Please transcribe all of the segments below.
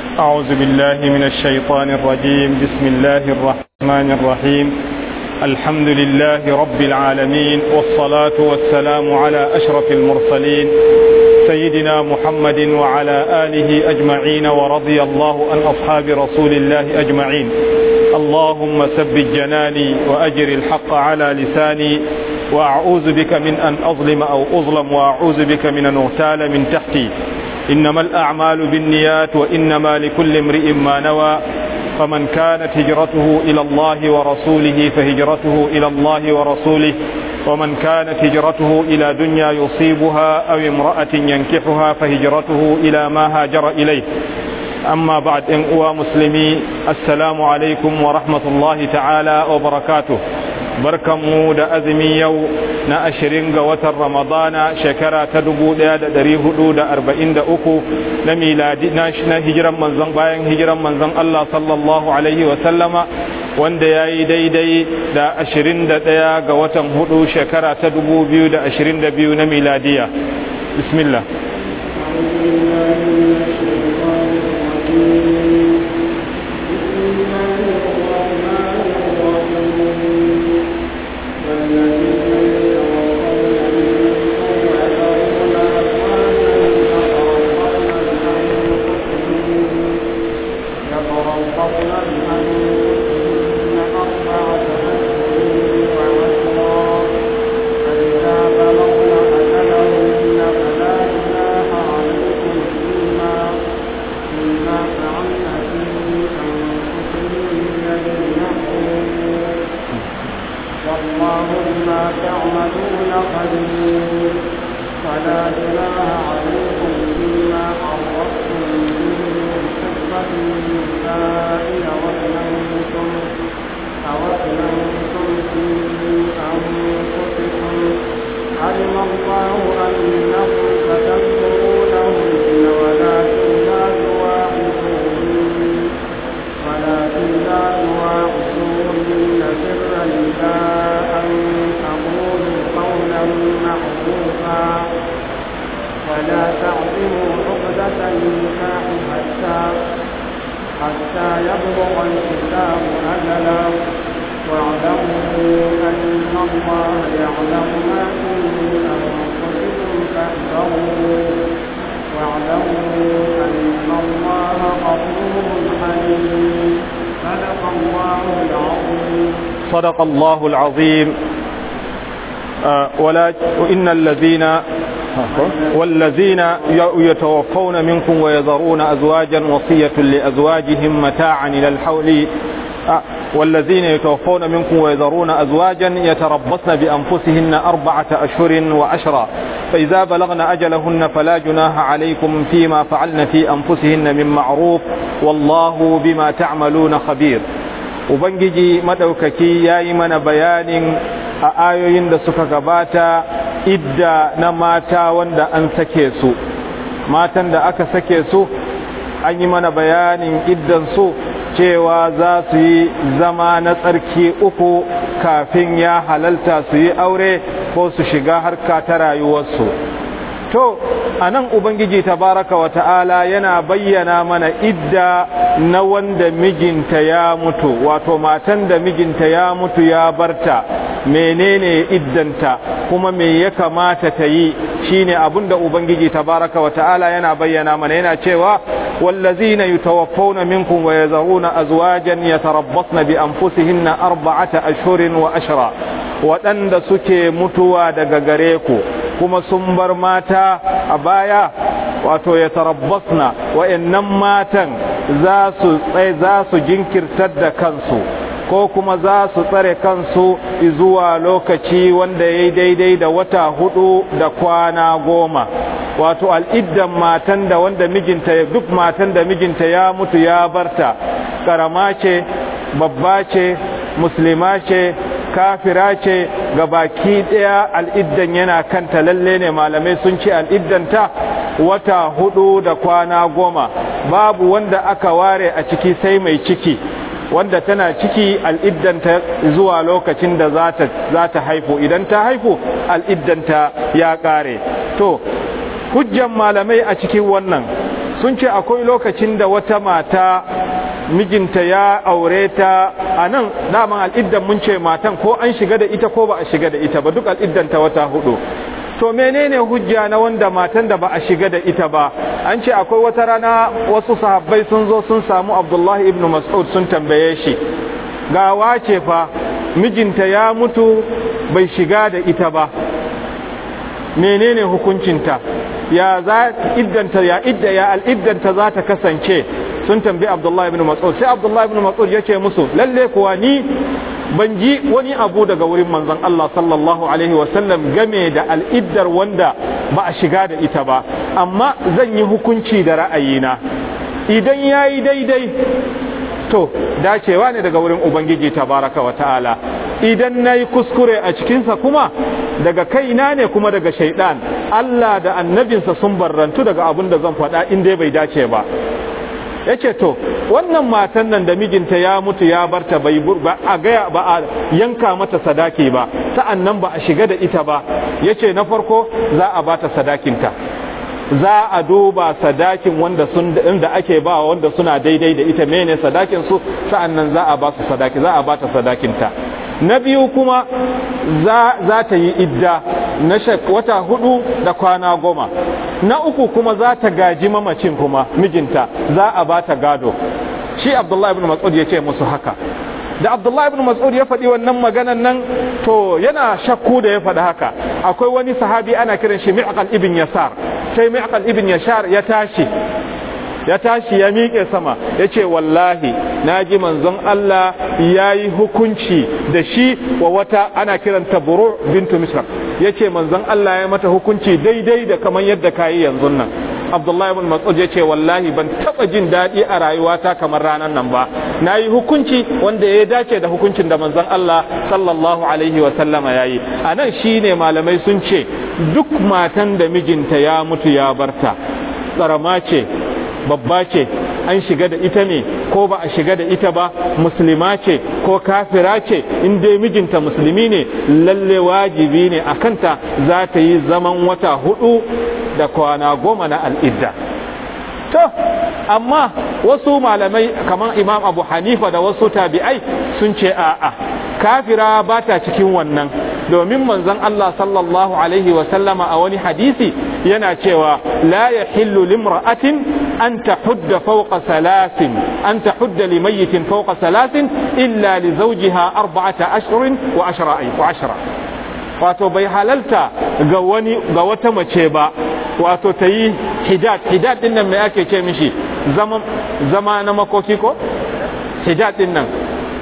أعوذ بالله من الشيطان الرجيم بسم الله الرحمن الرحيم الحمد لله رب العالمين والصلاة والسلام على أشرف المرسلين سيدنا محمد وعلى آله أجمعين ورضي الله عن أصحاب رسول الله أجمعين اللهم ثبت جناني وأجر الحق على لساني وأعوذ بك من أن أظلم أو أظلم وأعوذ بك من أن أغتال من تحتي إنما الأعمال بالنيات وإنما لكل امرئ ما نوى فمن كانت هجرته إلى الله ورسوله فهجرته إلى الله ورسوله ومن كانت هجرته إلى دنيا يصيبها أو امرأة ينكحها فهجرته إلى ما هاجر إليه أما بعد إن أوى مسلمي السلام عليكم ورحمة الله تعالى وبركاته barkanmu da azumi yau na ashirin ga watan ramadana shekara ta dubu daya da dari hudu da arba'in da uku na miladi na hijiran manzon bayan hijiran manzon Allah sallallahu alaihi wa sallama wanda ya yi daidai da ashirin da daya ga watan hudu shekara ta dubu biyu da ashirin da biyu na miladiya bismillah صدق الله العظيم ولا وإن الذين والذين يتوفون منكم ويذرون أزواجا وصية لأزواجهم متاعا إلى الحول والذين يتوفون منكم ويذرون أزواجا يتربصن بأنفسهن أربعة أشهر وعشرا فإذا بلغن أجلهن فلا جناح عليكم فيما فعلن في أنفسهن من معروف والله بما تعملون خبير Ubangiji maɗaukaki ya yi mana bayanin a ayoyin da suka gabata idda na mata wanda an sake su matan da aka sake su an yi mana bayanin iddansu cewa za su yi zama na tsarki uku kafin ya halalta su yi aure ko su shiga harka ta rayuwarsu to a nan ubangiji tabaraka wa ta'ala yana bayyana mana idda na wanda mijinta ya mutu wato matan da mijinta ya mutu ya barta menene iddanta kuma me ya kamata ta yi shine abin da ubangiji tabaraka wa ta'ala yana bayyana mana yana cewa wallazina yutawaffawna minkum wa yazaruna azwajan yatarabbasna bi anfusihinna arba'ata ashhurin wa ashra waɗanda suke mutuwa daga gare ku kuma sun bar mata a baya wato ya tarabbasna wa'annan matan za su za su jinkirtar da kansu ko kuma za su tsare kansu zuwa lokaci wanda ya yi daidai da wata hudu da kwana goma wato al'iddan matan da wanda mijinta duk matan da mijinta ya mutu ya barta karama ce babba ce musulma ce kafira ce ga baki ɗaya al'iddan yana kanta lalle ne malamai sun ce al'iddanta wata hudu da kwana goma babu wanda aka ware a ciki sai mai ciki wanda tana ciki al'iddanta zuwa lokacin da za ta haifu idan ta haifu al'iddanta ya ƙare to hujjan malamai a cikin wannan sun ce akwai lokacin da wata mata mijinta ya aure ta a nan daman al'iddan mun ce matan ko an shiga da ita ko ba a shiga da ita ba duk al'iddan ta wata hudu to menene hujja na wanda matan da ba a shiga da ita ba an ce akwai wata rana wasu sahabbai sun zo sun samu abdullahi ibn mas'ud sun tambaye shi ga wace fa mijinta ya mutu bai shiga da ita ba menene hukuncinta ya za iddanta ya idda ya al'iddanta za ta kasance sun tambayi abdullahi ibn mas'ud sai abdullahi ibn mas'ud ya ce musu lalle kuwa ni ban ji wani abu daga wurin manzon Allah sallallahu alaihi wasallam game da al'iddar wanda ba a shiga da ita ba amma zan yi hukunci da ra'ayina idan ya yi daidai to dacewa ne daga wurin ubangiji tabaraka wa ta'ala idan na yi kuskure a cikinsa kuma daga kaina ne kuma daga shaidan Allah da annabinsa sun barrantu daga abin da zan faɗa in dai bai dace ba ya ce to wannan matan nan da mijinta ya mutu ya barta bai ba a gaya ba a yanka mata sadaki ba sa'an nan ba a shiga da ita ba ya ce na farko za a bata sadakinta za a duba sadakin wanda sun da ake ba wanda suna daidai da ita mene sadakin su sa'an nan za a ba su sadaki za a bata sadakinta na biyu kuma za, za ta yi idda na wata hudu da kwana goma na uku kuma za ta gaji mamacin kuma mijinta za a ba ta gado shi abdullahi ibn mas'ud ya ce musu haka da abdullahi ibn mas'ud ya faɗi wannan maganan nan to yana shakku da ya faɗi haka akwai wani sahabi ana kiran shi mi'qal ibn yasar sai mi'qal ibn yashar ya tashi ya tashi ya miƙe sama ya ce wallahi na ji manzon Allah ya yi hukunci da shi wa wata ana kiranta buru bintu misra ya ce manzon Allah ya mata hukunci daidai da kamar yadda ka yi yanzu nan abdullahi ibn mas'ud ya ce wallahi ban taba jin daɗi a rayuwata kamar ranar nan ba na yi hukunci wanda ya dace da hukuncin da manzon Allah sallallahu alaihi wa sallama ya yi a nan shine malamai sun ce duk matan da mijinta ya mutu ya barta tsarama ce babba ce an shiga da ita ne ko ba a shiga da ita ba musulma ce ko kafira ce in dai mijinta musulmi ne lalle wajibi ne a kanta za ta yi zaman wata hudu da kwana goma na al'idda to amma wasu malamai kamar imam abu hanifa da wasu tabi'ai sun ce a'a kafira ba ta cikin wannan domin manzon Allah sallallahu alaihi wa sallama a wani hadisi yana cewa la yahillu limra'atin an tahudda fawqa salasin an tahudda limayyitin fawqa salasin illa li zawjiha arba'ata ashhurin wa ashra wa ashra wato bai halalta ga wani ga wata mace ba wato ta yi hijab hijab din nan me ake ce mishi zama zama na makoki ko hijab din nan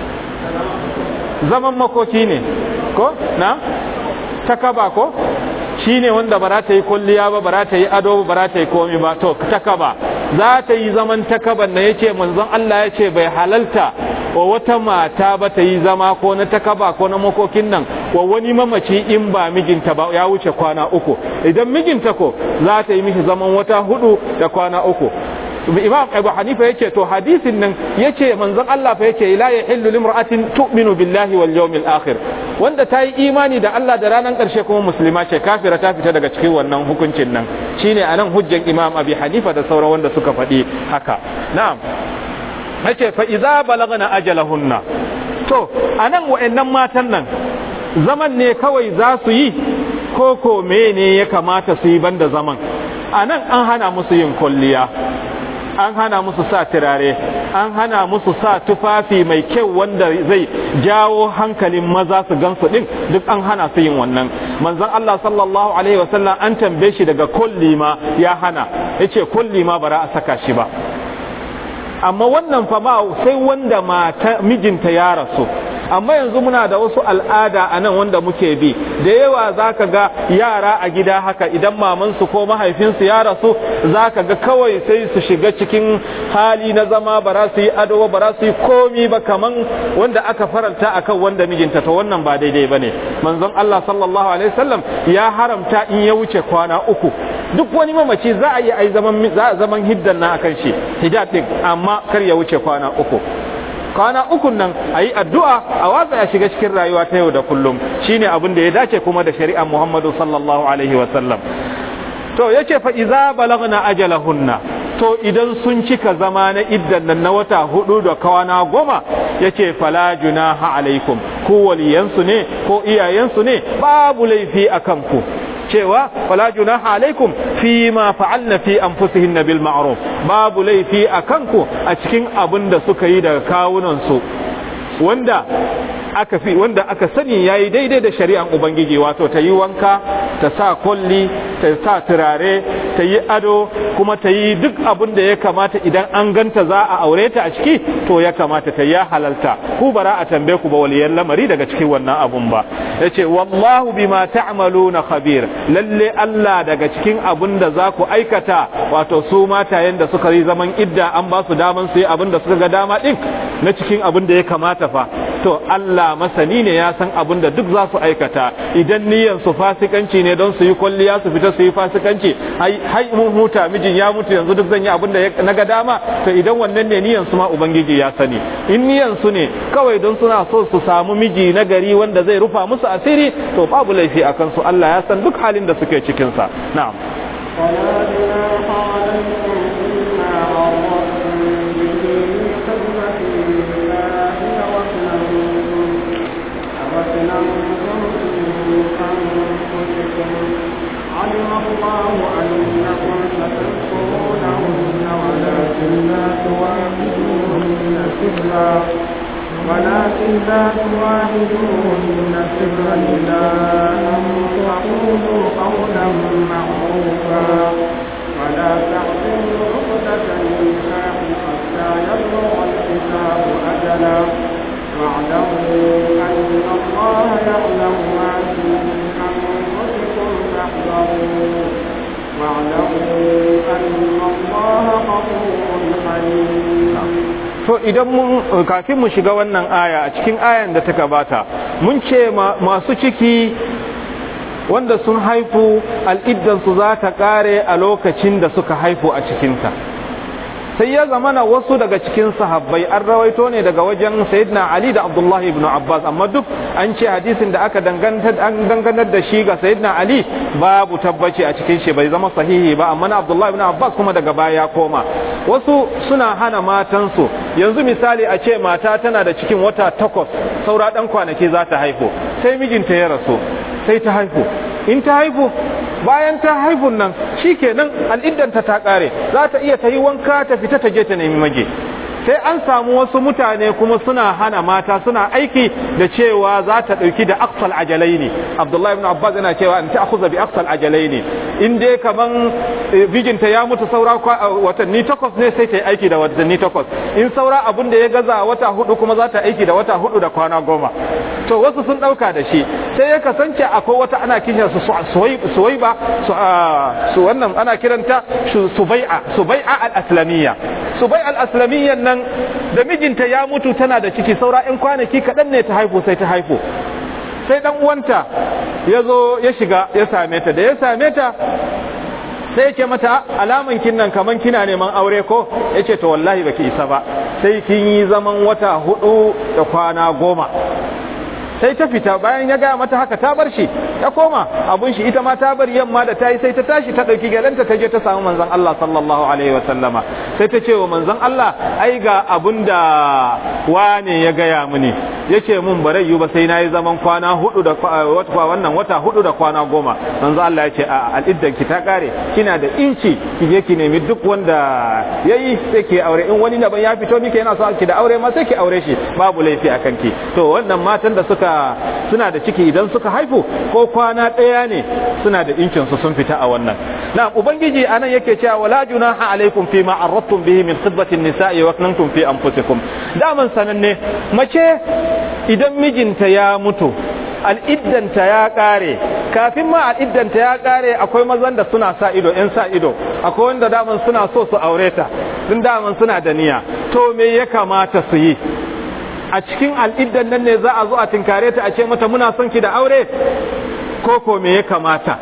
zaman makoki ne ko na takaba ko shi ne wanda ba za ta yi kulliya ba ba za ta yi ado ba za ta yi komi ba to takaba za ta yi zaman takaban na yace manzon Allah ya ce bai halalta wa wata mata ba ta yi zama ko na takaba ko na makokin nan wa wani mamaci in ba mijinta ba ya wuce kwana uku idan mijinta ko za ta yi mishi zaman wata hudu da kwana uku imam abu hanifa yace to hadisin nan yace manzon Allah fa yace la yahillu limra'atin tu'minu billahi wal yawmil akhir wanda ta yi imani da Allah da ranar karshe kuma musulma ce kafira ta fita daga cikin wannan hukuncin nan shine anan hujjan imam abi hanifa da sauran wanda suka faɗi haka na'am yace fa idza balagna ajalahunna to anan wa'annan matan nan zaman ne kawai za su yi ko ko ne ya kamata su yi banda zaman anan an hana musu yin kulliya an hana musu sa turare an hana musu sa tufafi mai kyau wanda zai jawo hankalin maza su gansu din duk an hana su yin wannan manzon Allah sallallahu alaihi wasallam an tambaye shi daga kulli ma ya hana yace kulli ma bara a saka shi ba amma wannan fa ma sai wanda mata mijinta ya rasu amma yanzu muna da wasu al'ada a nan wanda muke bi da yawa za ka ga yara a gida haka idan mamansu ko mahaifinsu ya rasu za ka ga kawai sai su shiga cikin hali na zama ba za su yi ado ba za su yi komi ba kaman wanda aka faranta akan wanda mijinta to wannan ba daidai ba ne manzon Allah sallallahu alaihi wasallam ya haramta in ya wuce kwana uku duk wani mamaci za a yi ai zaman za a zaman hiddan na akan shi hijab din amma kar ya wuce kwana uku kwana ukun nan a yi addu'a a watsa ya shiga cikin rayuwa ta yau da kullum shine abin da ya dace kuma da shari'ar Muhammadu sallallahu alaihi wasallam to yace fa iza balagna ajalahunna to idan sun cika zama na iddan nan na wata hudu da kwana goma yace fala junaha alaikum ku waliyansu ne ko iyayensu ne babu laifi akan ku cewa wala junaha alaikum fi ma fa'alna fi anfusihin bil ma'ruf babu laifi akan ku a cikin abin da suka yi daga kawunan su wanda aka fi wanda aka sani yayi daidai da shari'an ubangiji wato ta yi wanka ta sa kulli ta sa turare ta yi ado kuma ta yi duk abin da ya kamata idan an ganta za a aure ta a ciki to ya kamata ta ya halalta ku bara a tambaye ku ba waliyan lamari daga cikin wannan abun ba yace wallahu bima ta'maluna khabir lalle Allah daga cikin abin da za ku aikata wato su matayen da suka yi zaman idda an ba su daman su yi abin da suka ga dama din na cikin abin da ya kamata fa to Allah masani ne ya san abin da duk za su aikata idan niyyar su fasikanci ne don su yi kwalliya su fita su yi fasikanci hai mun huta mijin ya mutu yanzu duk zan yi abin da na ga dama to idan wannan ne niyyar su ma ubangiji ya sani in niyyar su ne kawai don suna so su samu miji na gari wanda zai rufa musu asiri to babu laifi a kansu Allah ya san duk halin da suke cikin sa na'am علم الله أنكم ستذكرونهن ولكن لا تواعدوهن سرا ولكن لا تواعدوهن سرا إلا أن تقولوا قولا معروفا ولا تعزلوا عقدة النكاح حتى يبلغ الكتاب أجلا واعلموا أن الله يعلم ما في أنفسكم فاحذروا واعلموا أن الله غفور حليم to idan mun kafin mu shiga wannan aya a cikin ayan da ta gabata mun ce masu ciki wanda sun haifu al'iddansu za ta kare a lokacin da suka haifu a cikinta sai ya zamana wasu daga cikin sahabbai an rawaito ne daga wajen sayyidina ali da abdullahi ibn abbas amma duk an ce hadisin da aka dangantar da shi ga sayyidina ali babu tabbaci a cikin shi bai zama sahihi ba amma na abdullahi ibn abbas kuma daga baya ya koma wasu suna hana matansu yanzu misali a ce mata tana da cikin wata takwas saura dan kwanaki za ta haifu sai mijinta ya rasu sai ta haifu in ta haifu bayan ta haifun nan shikenan al'iddanta ta kare za ta iya ta yi wanka ta fita ta je ta nemi mage sai an samu wasu mutane kuma suna hana mata suna aiki da cewa za ta ɗauki da aksal ajalai ne abdullahi ibn abbas yana cewa in ta akuza bi aksal ajalai ne in dai kaman bijinta ya mutu saura watanni takwas ne sai ta yi aiki da watanni takwas in saura abin da ya gaza wata hudu kuma za ta aiki da wata hudu da kwana goma to wasu sun ɗauka da shi sai ya kasance akwai wata ana kiran su suwaiba su wannan ana kiranta subai'a subai'a al-aslamiyya subai'a al-aslamiyya nan da mijinta ya mutu tana da ciki saura in kwanaki kaɗan ne ta haifu sai ta haifu sai dan uwanta ya zo ya shiga ya same ta da ya same ta sai yake mata alaman kin nan kaman kina neman aure ko yace to wallahi baki isa ba sai kin yi zaman wata hudu da kwana goma sai ta fita bayan ya gaya mata haka ta bar shi ta koma abun shi ita ma ta bar yamma da ta yi sai ta tashi ta ɗauki galanta ta je ta samu manzon Allah sallallahu alaihi wa sallama sai ta ce wa manzon Allah ai ga abun da wane ya gaya mini yace mun bare yu ba sai nayi zaman kwana hudu da wata wannan wata hudu da kwana goma manzon Allah ya ce a al'iddan ki ta kare kina da inci ki je ki nemi duk wanda yayi sai ki aure in wani daban ya fito miki yana so ki da aure ma sai ki aure shi babu laifi akan ki to wannan matan da suka suna da ciki idan suka haifu ko kwana ɗaya ne suna da incin su sun fita a wannan na ubangiji anan yake cewa wala junaha alaikum fi ma arradtum bihi min khidbati nisa'i wa kuntum fi anfusikum daman sananne mace idan mijinta ya mutu al'iddanta ya ƙare kafin ma al'iddanta ya ƙare akwai mazan da suna sa ido ‘yan sa ido akwai wanda daman suna so su aure ta sun daman suna da niyya to me ya kamata su yi a cikin al'iddan nan ne za a zo a tinkare ta a ce mata muna son ki da aure ko ko me ya kamata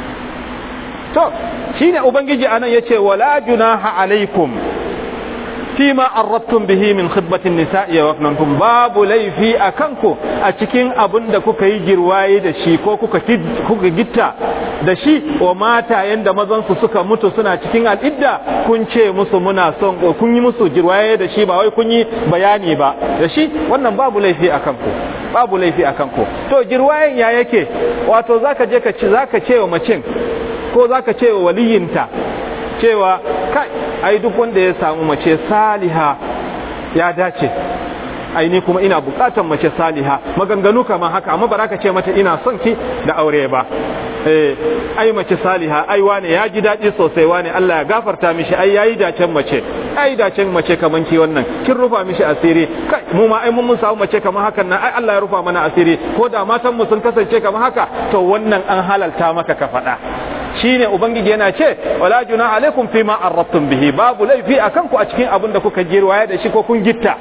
to shine ubangiji anan yace wala junaha alaikum fima arrabtum bihi min khidbatin nisa'i wa aknantum babu laifi a kanku a cikin abin da kuka yi girwaye da shi ko kuka kuka gitta da shi wa mata yanda mazan su suka mutu suna cikin al'idda kun ce musu muna son kun yi musu girwaye da shi ba wai kun yi bayani ba da shi wannan babu laifi a kanku babu laifi a kanku to girwayen ya yake wato zaka je ka ci zaka ce wa macin ko zaka ce wa waliyinta cewa kai ai duk wanda ya samu mace saliha ya dace ai ni kuma ina bukatan mace saliha maganganu kamar haka amma ba ka ce mata ina son ki da aure ba eh ai mace saliha ai wane ya ji daɗi sosai wane Allah ya gafarta mishi ai yayi dacen mace ai dacen mace kaman ki wannan kin rufa mishi asiri kai mu ma ai mun mun samu mace kamar hakan nan ai Allah ya rufa mana asiri ko da matan mu sun kasance kamar haka to wannan an halalta maka ka faɗa shine ubangiji yana ce wala juna alaikum fima arrabtum bihi babu laifi akan ku a cikin abin da kuka girwaya da shi ko kun gitta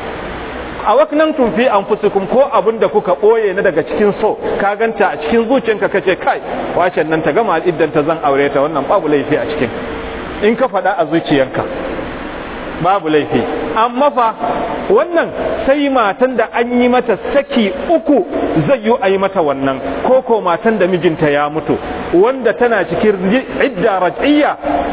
a waknantum fi anfusikum ko abin da kuka boye na daga cikin so ka ganta a cikin zuciyanka kace kai wacen nan ta gama iddan ta zan aure ta wannan babu laifi a cikin in ka faɗa a zuciyanka babu laifi amma fa wannan sai matan da an yi mata saki uku zai yi a yi mata wannan ko ko matan da mijinta ya mutu wanda tana cikin idda raj'iyya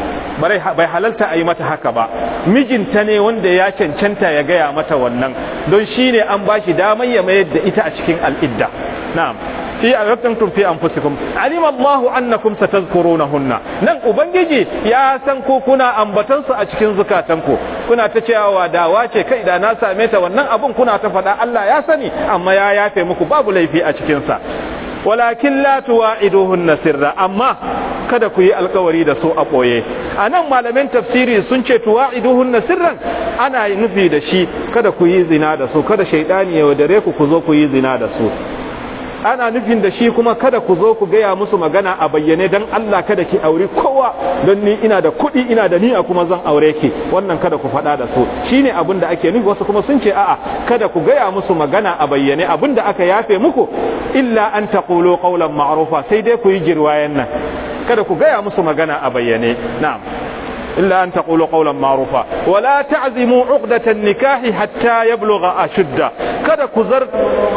bai halalta a yi mata haka ba mijinta ne wanda ya cancanta ya gaya mata wannan don shi ne an ba shi damar ya mayar da ita a cikin al'idda na'am fi arattantum fi anfusikum alima Allah annakum satazkurunahunna nan ubangiji ya san ko kuna ambatan su a cikin zukatanku kuna ta cewa dawa ce kai da na same ta wannan abun kuna ta faɗa Allah ya sani amma ya yafe muku babu laifi a cikin sa walakin la tuwa'iduhunna sirra amma kada ku yi alkawari da su a ɓoye a nan malamin tafsiri sun ce tuwa'iduhunna sirran ana nufi da shi kada ku yi zina da su kada shaidani ya wadare ku ku zo ku yi zina da su ana nufin da shi kuma kada ku zo ku gaya musu magana a bayyane don Allah kada ki auri kowa don ni ina da kuɗi ina da niyya kuma zan aure ki wannan kada ku faɗa da su shine abin da ake nufi wasu kuma sun ce a'a kada ku gaya musu magana a bayyane abin da aka yafe muku illa an taqulu qawlan ma'rufa sai dai ku yi jirwayen nan kada ku gaya musu magana a bayyane na'am إلا أن تقولوا قولا معروفا ولا تعزموا عقدة النكاح حتى يبلغ أشده kada ku zar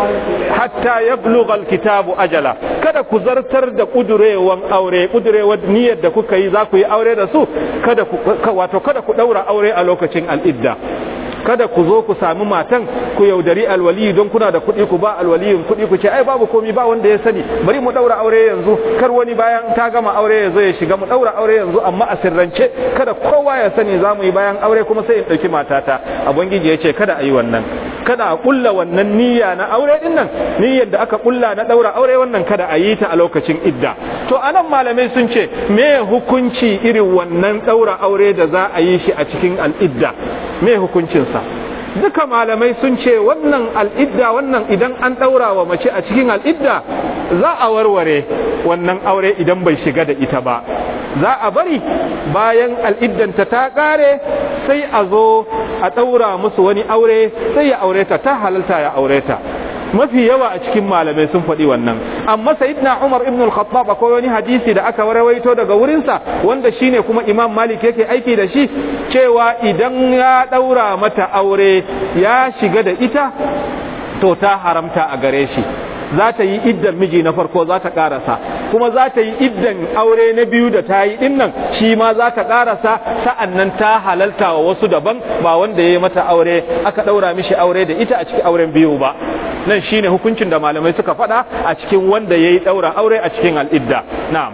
hatta yablugha alkitabu ajala kada ku zartar da kudurewan aure kudurewar niyyar da kuka yi za ku yi aure da su kada ku wato kada ku daura aure a lokacin al'idda kada ku zo ku sami matan ku yaudari alwali don kuna da kuɗi ku ba alwaliyin kuɗi ku ce ai babu komi ba wanda ya sani bari mu daura aure yanzu kar wani bayan ta gama aure ya zo ya shiga mu daura aure yanzu amma a sirrance kada kowa ya sani za mu yi bayan aure kuma sai in ɗauki matata abangiji ya ce kada a yi wannan kada a kulla wannan niyya na aure din nan niyyar da aka kulla na daura aure wannan kada a yi ta a lokacin idda to anan malamai sun ce me hukunci irin wannan daura aure da za a yi shi a cikin al'idda me hukuncinsa duka malamai sun ce wannan al'idda wannan idan an daura wa mace a cikin al'idda za a warware wannan aure idan bai shiga da ita ba za a bari bayan al'iddanta ta kare sai a zo a ɗaura musu wani aure sai ya aure ta ta halalta ya aure ta mafi yawa a cikin malamai sun faɗi wannan amma sayyidina Umar ibn al-Khattab akwai wani hadisi da aka rawaito daga wurinsa wanda shine kuma Imam Malik yake aiki da shi cewa idan ya ɗaura mata aure ya shiga da ita to ta haramta a gare shi za ta yi iddan miji na farko za ta karasa kuma za ta yi iddan aure na biyu da ta yi dinnan shi ma za ta karasa sa'an nan ta halalta wa wasu daban ba wanda ya yi mata aure aka ɗaura mishi aure da ita a cikin auren biyu ba nan shine hukuncin da malamai suka faɗa a cikin wanda ya yi ɗaura aure a cikin al'idda na'am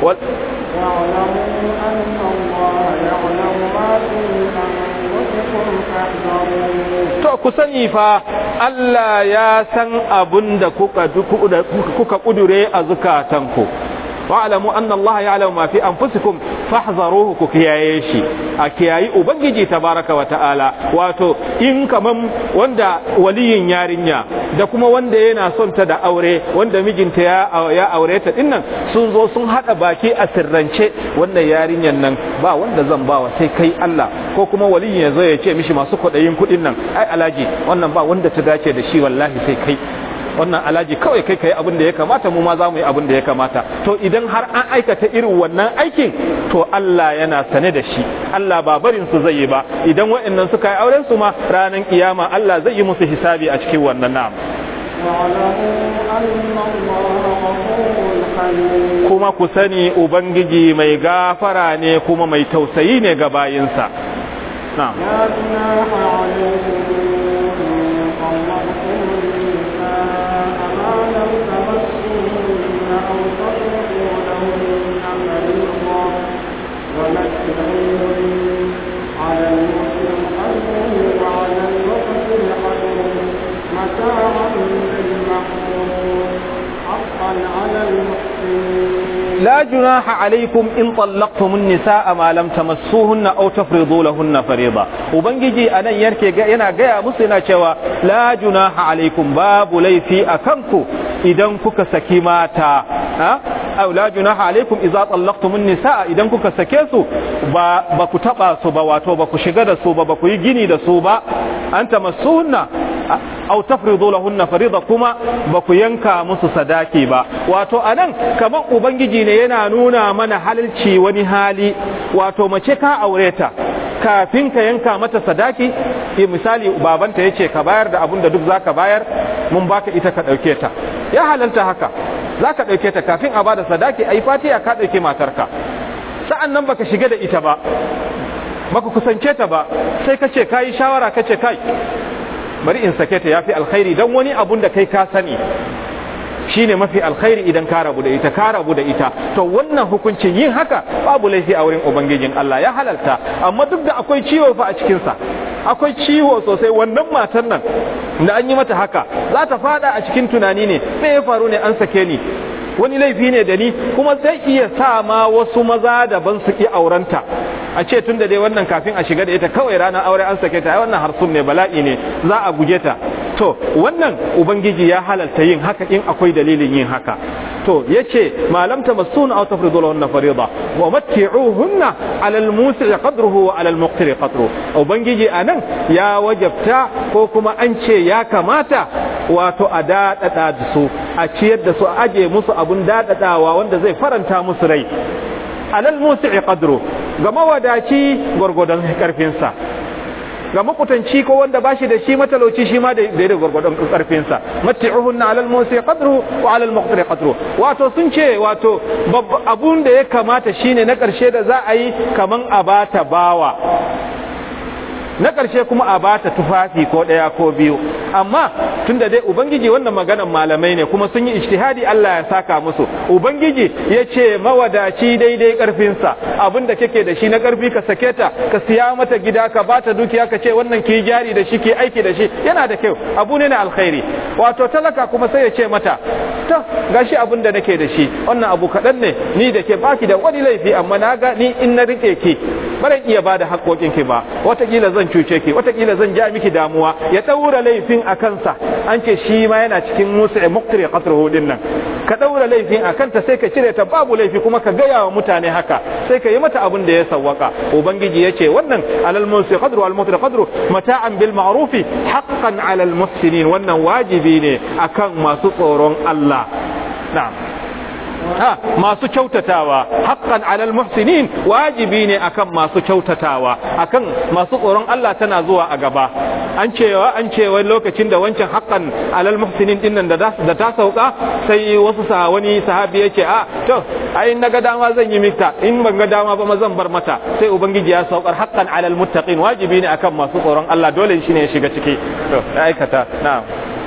to ku sani fa Allah ya san abun da kuka kuka kudure a zukatanku wa'lamu anna Allah ya'lamu ma fi anfusikum fahzaruhu ku kiyaye shi a kiyayi ubangiji tabaraka wa ta'ala wato in kaman wanda waliyin yarinya da kuma wanda yana son ta da aure wanda mijinta ya ya aure ta dinnan sun zo sun hada baki a sirrance wannan yarinyan nan ba wanda zan bawa sai kai Allah ko kuma waliyin ya zo ya ce mishi masu kwaɗayin kuɗin nan ai alaji wannan ba wanda ta dace da shi wallahi sai kai wannan alaji kawai kai kai abin da ya kamata mu ma za mu yi abin da ya kamata to idan har an aikata irin wannan aikin to Allah yana sane da shi Allah ba barin su zai yi ba idan wa'annan suka yi auren su ma ranar kiyama Allah zai yi musu hisabi a cikin wannan na'am kuma ku sani ubangiji mai gafara ne kuma mai tausayi ne ga bayinsa na'am على المسلم قلبه وعلى المقتل قدره متاعا بالمحفوظ حقا على المحسنين لا جناح عليكم إن طلقتم النساء ما لم تمسوهن أو تفرضوا لهن فريضة وبنجي أنا يركي ينا جاء مسلنا شوا لا جناح عليكم باب لي في أكنكو إذا كك سكيماتا ها أو لا جناح عليكم إذا طلقتم النساء إذا كك سكيسو با بكو تبا سوبا واتو بكو شغد سوبا بكو يجيني دا سوبا أنت مسوهن أو تفرضوا لهن فريضة كما بكو ينكا مسو صداكي با واتو أنا كما أبنجي ne yana nuna mana halalci wani hali wato mace ka aure ta kafin ka yanka mata sadaki misali babanta yace ka bayar da abun da duk zaka bayar mun baka ita ka dauke ta ya halalta haka zaka dauke ta kafin a bada sadaki ai fatiya ka dauke matarka sa'an nan baka shiga da ita ba baka kusance ta ba sai ka ce kayi shawara ka ce kai bari in sake ta yafi alkhairi dan wani abun da kai ka sani shine mafi alkhairi idan ka rabu da ita ka rabu da ita to wannan hukuncin yin haka babu laifi a wurin ubangijin Allah ya halalta amma duk da akwai ciwo fa a cikin sa akwai ciwo sosai wannan matan nan da an yi mata haka za ta fada a cikin tunani ne me ya faru ne an sake ni wani laifi ne da ni kuma zai iya sa ma wasu maza daban su ki aurenta a ce tun da dai wannan kafin a shiga da ita kawai ranar aure an sake ta wannan harsun ne bala'i ne za a guje ta to wannan ubangiji ya halalta yin haka in akwai dalilin yin haka to yace malam tamassuna aw tafridu lahunna fariida wa matti'uhunna 'ala al-musi'i qadruhu wa 'ala al-muqtiri qadruhu ubangiji anan ya wajabta ko kuma an ce ya kamata wato a dadada da su a ciyar da su a aje musu abun dadadawa wanda zai faranta musu rai alal musi'i qadru ga mawadaci gwargwadon karfinsa ga makutanci ko wanda bashi da shi matalauci shi ma da da gwargwadon karfinsa matti'uhunna alal musi'i qadru wa alal muqtari qadru wato sun ce wato abun da ya kamata shine na karshe da za a yi kaman a bata bawa na ƙarshe kuma a bata tufafi ko ɗaya ko biyu amma tunda dai ubangiji wannan maganan malamai ne kuma sun yi ijtihadi Allah ya saka musu ubangiji ya ce mawadaci daidai ƙarfinsa abin da kake da shi na ƙarfi ka sake ta ka siya mata gida ka bata dukiya ka ce wannan ki jari da shi ki aiki da shi yana da kyau abu ne na alkhairi wato talaka kuma sai ya ce mata to gashi abin da nake da shi wannan abu kaɗan ne ni da ke baki da wani laifi amma na ga ni in na riƙe ki baran iya bada haƙoƙinki ba watakila zan cuce ki watakila zan ja miki damuwa ya ɗaura laifin a kansa an ce shi ma yana cikin musu a muktari ƙasar hudun nan ka ɗaura laifin a kanta sai ka cire ta babu laifi kuma ka gaya wa mutane haka sai ka yi mata abin da ya sawwaka ubangiji ya ce wannan alal musu qadru al muktari qadru mata'an bil ma'rufi haqqan alal muhsinin wannan wajibi ne akan masu tsoron Allah na'am ha masu kyautatawa haqqan alal muhsinin wajibi ne akan masu kyautatawa akan masu tsoron Allah tana zuwa a gaba an cewa an cewa lokacin da wancan haqqan alal muhsinin din nan da da ta sauka sai wasu sa wani sahabi yace a to ai naga dama zan yi mita in ban ga dama ba ma zan bar mata sai ubangiji ya saukar haqqan alal muttaqin wajibi ne akan masu tsoron Allah dole shi ne ya shiga ciki to aikata na'am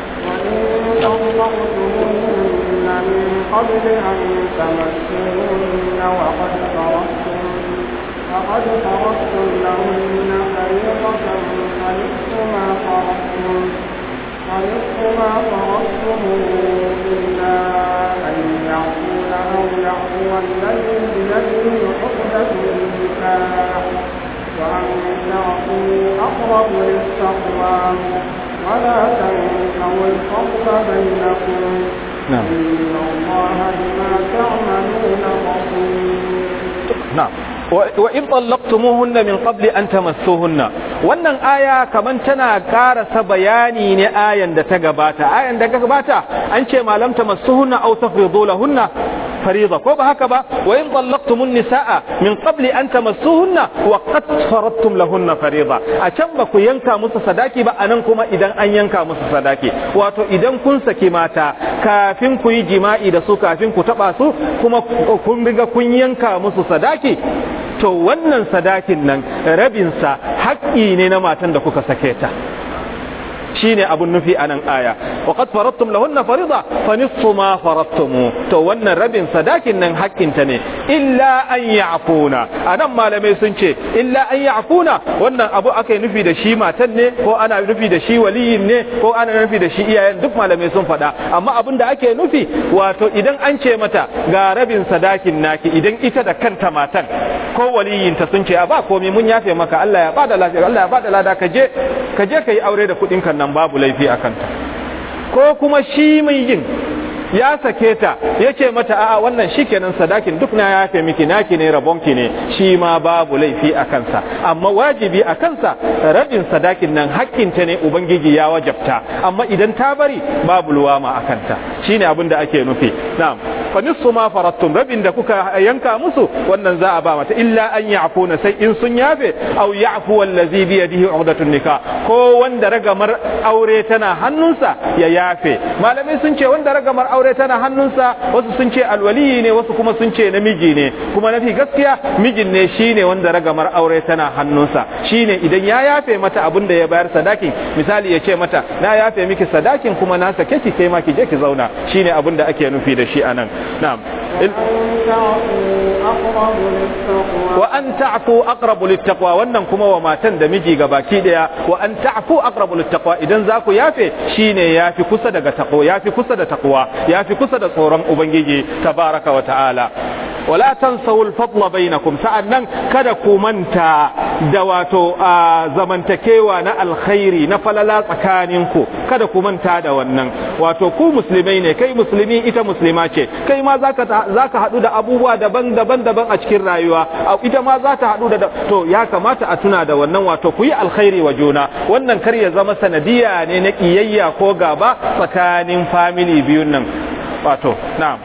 من قبل أن تمسوهن وقد فرضتم وقد فرضتم لهن فريضة فنصف ما فرضتم فنصف ما فرضتم إلا أن يعفون أو يعفو الذي بيده عقدة النكاح وأن تعفوا أقرب للتقوى ولا تنسوا الفضل بينكم نعم إن الله بما تعملون بصير نعم wa in tallaqtumuhunna min qabli an tamassuhunna wannan aya kaman tana karasa bayani ne ayan da ta gabata ayan da ta gabata an ce malam tamassuhunna aw tafridu lahunna fariida ko ba haka ba wa in tallaqtumun nisaa min qabli an tamassuhunna wa qad faradtum lahunna fariida a can ba ku yanka musu sadaki ba anan kuma idan an yanka musu sadaki wato idan kun saki mata kafin ku yi jima'i da su kafin ku taba su kuma kun riga kun yanka musu sadaki to wannan sadakin nan rabinsa haƙƙi ne na matan da kuka sake ta shine abun nufi a nan aya wa qad faradtum lahunna farida fa nisfu ma faradtum to wannan rabin sadakin nan haƙƙinta ne illa an ya'funa anan malamai sun ce illa an ya'funa wannan abu aka nufi da shi matan ne ko ana nufi da shi waliyin ne ko ana nufi da shi iyayen duk malamai sun faɗa amma abin da ake nufi wato idan an ce mata ga rabin sadakin naki idan ita da kanta matan ko waliyinta sun ce a ba komai mun yafe maka Allah ya bada lafiya Allah ya bada lada ka je ka je ka yi aure da kuɗin kan nan babu laifi a kanta ko kuma shi mai yin ya sake ta ya ce mata a'a wannan shikenan sadakin duk na yafe miki naki ne rabonki ne shi ma babu laifi a kansa amma wajibi a kansa rabin sadakin nan hakkinta ne ubangiji ya wajabta amma idan ta bari babu luwama a kanta shine abin da ake nufi na'am fa nisfu ma farattum rabin da kuka yanka musu wannan za a ba mata illa an ya'funa sai in sun yafe aw ya'fu allazi bi yadihi uqdatun nikah ko wanda ragamar aure tana hannunsa ya yafe malamai sun ce wanda ragamar aure tana hannunsa wasu sun ce alwaliyi ne wasu kuma sun ce namiji ne kuma nafi gaskiya mijin ne shine wanda ragamar aure tana hannunsa shine idan ya yafe mata abin da ya bayar sadakin misali ya ce mata na yafe miki sadakin kuma na sake ki kai ma ki je ki zauna shine abin da ake nufi da shi anan na'am wa an ta'fu aqrabu littaqwa wannan kuma wa matan da miji ga baki daya wa an ta'fu aqrabu littaqwa idan za ku yafe shine yafi kusa daga taqwa yafi kusa da taqwa yafi kusa da tsoron ubangiji tabaraka wa ta'ala wala tansawu al-fadla bainakum sa'annan kada ku manta da wato zamantakewa na alkhairi na falala tsakaninku kada ku manta da wannan wato ku musulmai ne kai musulmi ita muslima ce kai ma zaka zaka hadu da abubuwa daban-daban daban a cikin rayuwa ita ma za ta hadu da to ya kamata a tuna da wannan wato ku yi alkhairi wa juna wannan kar ya zama sanadiya ne na kiyayya ko gaba tsakanin family biyun nan wato na'am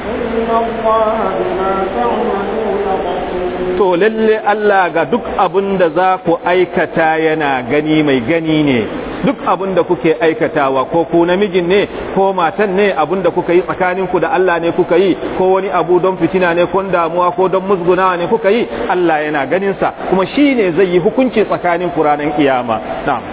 to lalle Allah ga duk abin da za ku aikata yana gani mai gani ne duk abin da kuke aikatawa ko ku namijin ne ko matan ne abin da kuka yi tsakaninku da Allah ne kuka yi ko wani abu don fitina ne ko damuwa ko don musgunawa ne kuka yi Allah yana ganin sa kuma shi ne zai yi hukunci tsakanin ku ranar kiyama na'am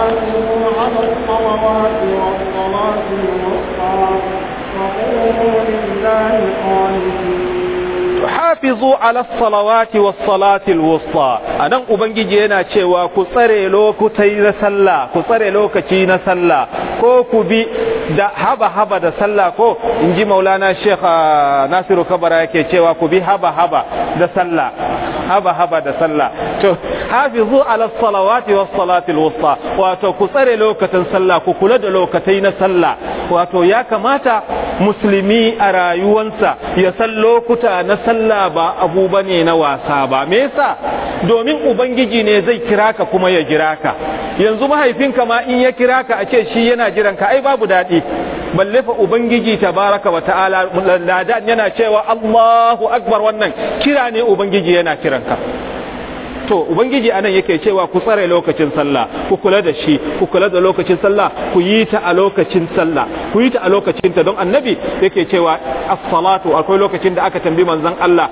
hafizu ala salawati was salati alwusta anan ubangiji yana cewa ku tsare lokutai na sallah ku tsare lokaci na sallah ko ku bi da haba haba da sallah ko inji maulana sheikh nasiru kabara yake cewa ku bi haba haba da sallah haba haba da sallah to hafizu ala salawati was salati alwusta wato ku tsare lokacin sallah ku kula da lokatai na sallah wato ya kamata musulmi a rayuwansa ya san lokuta na sallah ba abu bane na wasa ba me yasa domin ubangiji ne zai kira ka kuma ya jira ka yanzu mahaifinka ma in ya kira ka a ce shi yana jiran ka ai babu daɗi balle fa ubangiji tabaraka wa ta'ala ladan yana cewa Allahu akbar wannan kira ne ubangiji yana kiran ka to ubangiji anan yake cewa ku tsare lokacin sallah ku kula da shi ku kula da lokacin sallah ku yi ta a lokacin sallah ku yi ta a lokacin ta don annabi yake cewa as-salatu akwai lokacin da aka tambi manzon Allah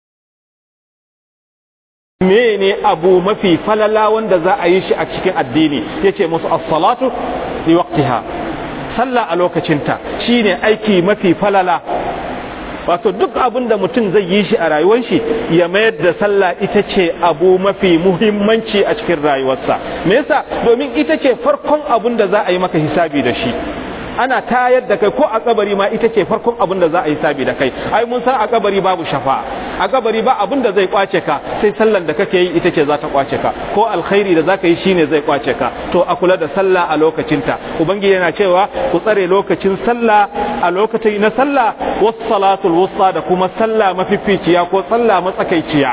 mene abu mafi falala wanda za a yi shi a cikin addini yace musu as-salatu li waqtiha sallah a lokacinta shine aiki mafi falala wato duk abin da mutum zai yi shi a rayuwar shi ya mayar da sallah ita ce abu mafi muhimmanci a cikin rayuwarsa me yasa domin ita ce farkon abin da za a yi maka hisabi da shi ana tayar da kai ko a kabari ma ita ce farkon abin da za a yi sabi da kai ai mun san a kabari babu shafa a kabari ba abin da zai kwace ka sai sallan da kake yi ita ce za ta kwace ka ko alkhairi da zaka yi shine zai kwace ka to a kula da sallah a lokacinta ubangiji yana cewa ku tsare lokacin sallah a lokacin na sallah was salatul wusta da kuma sallah mafificiya ko sallah matsakaiciya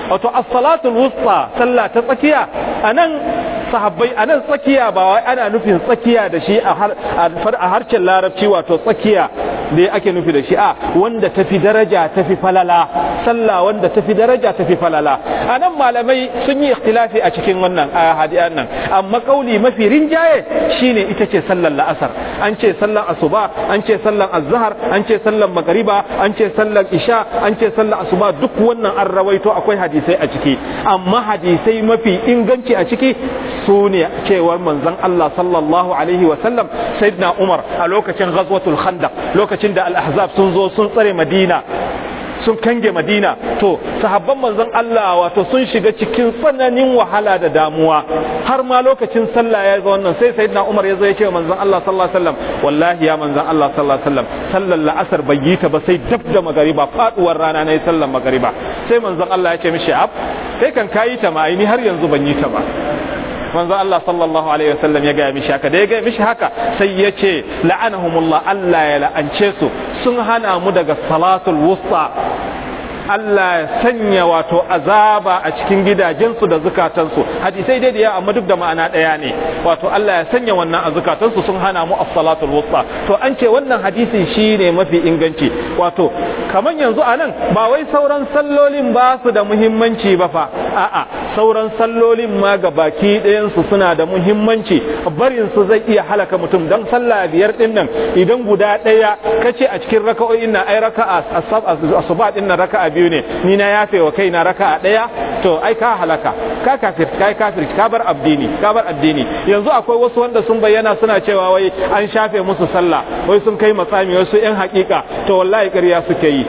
wato as-salatul wusta sallah ta tsakiya anan sahabbai anan tsakiya ba wai ana nufin tsakiya da shi a harshen larabci wato tsakiya da ake nufi da shi a wanda tafi daraja tafi falala sallah wanda tafi daraja tafi falala anan malamai sun yi ikhtilafi a cikin wannan hadiyan nan amma kauli mafi rinjaye shine ita ce sallar la'asar an ce sallar asuba an ce sallar azhar an ce sallar magariba an ce sallar isha an ce sallar asuba duk wannan an rawaito akwai hadisai a ciki amma hadisai mafi inganci a ciki su ne cewar manzon Allah sallallahu alaihi wa sallam sayyidina Umar a lokacin ghazwatul khandaq lokacin da al-ahzab sun zo sun tsare Madina sun kange madina to sahabban manzon Allah wato sun shiga cikin tsananin wahala da damuwa har ma lokacin sallah ya zo wannan sai sayyidina Umar ya zo ya ce manzon Allah sallallahu alaihi wasallam wallahi ya manzon Allah sallallahu alaihi wasallam sallar la'asar bai yi ta ba sai dab da magariba faduwar rana ne sallar magariba sai manzon Allah ya ce mishi ab kai kan kayi ta ma ni har yanzu ban yi ta ba manzo Allah sallallahu alaihi wasallam ya gaya mishi haka da ya gaya mishi haka sai ya ce la'anahumullah Allah ya la'ance su sun hana mu daga salatul wusta Allah ya sanya wato azaba a cikin gidajensu da zukatansu hadisai dai da yawa amma duk da ma'ana ɗaya ne wato Allah ya sanya wannan a zukatansu sun hana mu as-salatul wusta to an ce wannan hadisin shine mafi inganci wato kaman yanzu anan ba wai sauran sallolin ba su da muhimmanci ba fa a'a sauran sallolin ma ga baki ɗayan su suna da muhimmanci barin su zai iya halaka mutum dan sallah biyar din nan idan guda ɗaya kace a cikin raka'o'in nan ai raka'a asuba din nan raka'a biyu ne ni na yafe wa kaina raka'a ɗaya to ai ka halaka ka kafir kai kafir ka bar addini ka bar addini yanzu akwai wasu wanda sun bayyana suna cewa wai an shafe musu sallah wai sun kai matsami wasu yan hakika to wallahi ƙarya suke yi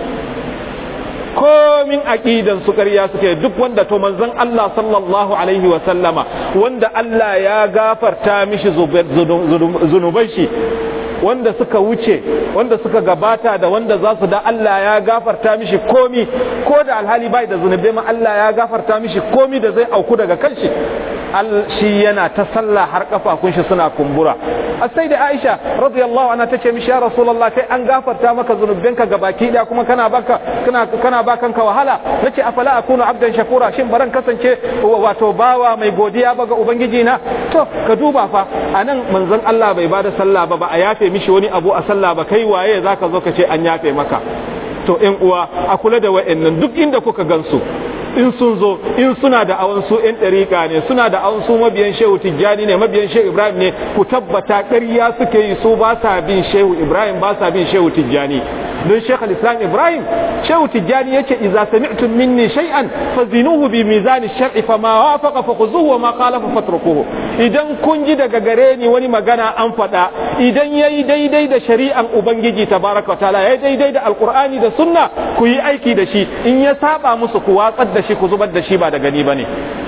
komin aqidan su ƙarya suke duk wanda to manzon Allah sallallahu alaihi wa sallama wanda Allah ya gafarta mishi zunuban shi wanda suka wuce wanda suka gabata da wanda za su da Allah ya gafarta mishi komi ko da alhali bai da zunubai ma Allah ya gafarta mishi komi da zai auku daga kanshi shi yana ta sallah har kafafun shi suna kumbura sai da Aisha radiyallahu anha tace mishi ya Rasulullah kai an gafarta maka zunubanka gabaki daya kuma kana baka kana kana bakan ka wahala nace afala akunu abdan shakura shin baran kasance wato bawa mai godiya ba ga ubangiji na to ka duba fa anan manzon Allah bai bada sallah ba ba a yafe mishi wani abu a sallah ba kai waye zaka zo ka ce an yafe maka to ƴan uwa a kula da wa'annan duk inda kuka gansu in sun zo in suna da awan su ƴan ɗariƙa ne suna da awan su mabiyan shehu tijjani ne mabiyan shehu ibrahim ne ku tabbata ƙarya suke yi su ba sa bin shehu ibrahim ba sa bin shehu tijjani don shekh islam ibrahim shehu tijjani yace idza sami'tum minni shay'an fazinuhu bi mizan ash-shar'i fama wafaqa fakhuzuhu wa ma khalafa fatrukuhu idan kun ji daga gare ni wani magana an faɗa idan yayi daidai da shari'an ubangiji tabaraka wa ta'ala yayi daidai da alqur'ani da sunna ku yi aiki da shi in ya saba musu ku watsar da shi ku zubar da shi ba da gani bane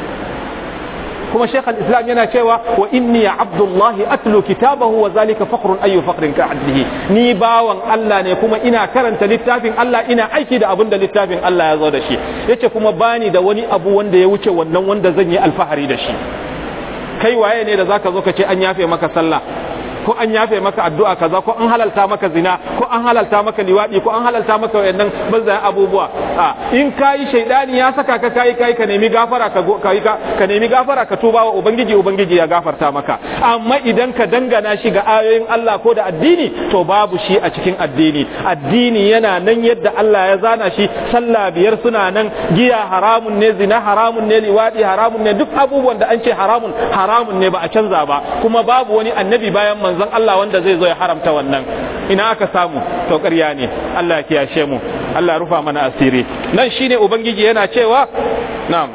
kuma shekh al-islam yana cewa wa inni abdullahi atlu kitabahu wa zalika fakhrun ayu fakhrin ka adlihi ni bawan Allah ne kuma ina karanta littafin Allah ina aiki da abin da littafin Allah ya zo da shi yace kuma bani da wani abu wanda ya wuce wannan wanda zan yi alfahari da shi kai waye ne da zaka zo ka ce an yafe maka sallah ko an yafe maka addu'a kaza ko an halalta maka zina ko an halalta maka liwadi ko an halalta maka wayannan banzayen abubuwa a in kai shaidani ya saka ka kai kai ka nemi gafara ka kai ka nemi gafara ka tuba wa ubangiji ubangiji ya gafarta maka amma idan ka dangana shi ga ayoyin Allah ko da addini to babu shi a cikin addini addini yana nan yadda Allah ya zana shi sallah biyar suna nan giya haramun ne zina haramun ne liwadi haramun ne duk abubuwan da an ce haramun haramun ne ba a canza ba kuma babu wani annabi bayan manzon Allah wanda zai zo ya haramta wannan ina aka samu to ƙarya ne Allah ya kiyashe mu Allah ya rufa mana asiri nan shine ubangiji yana cewa na'am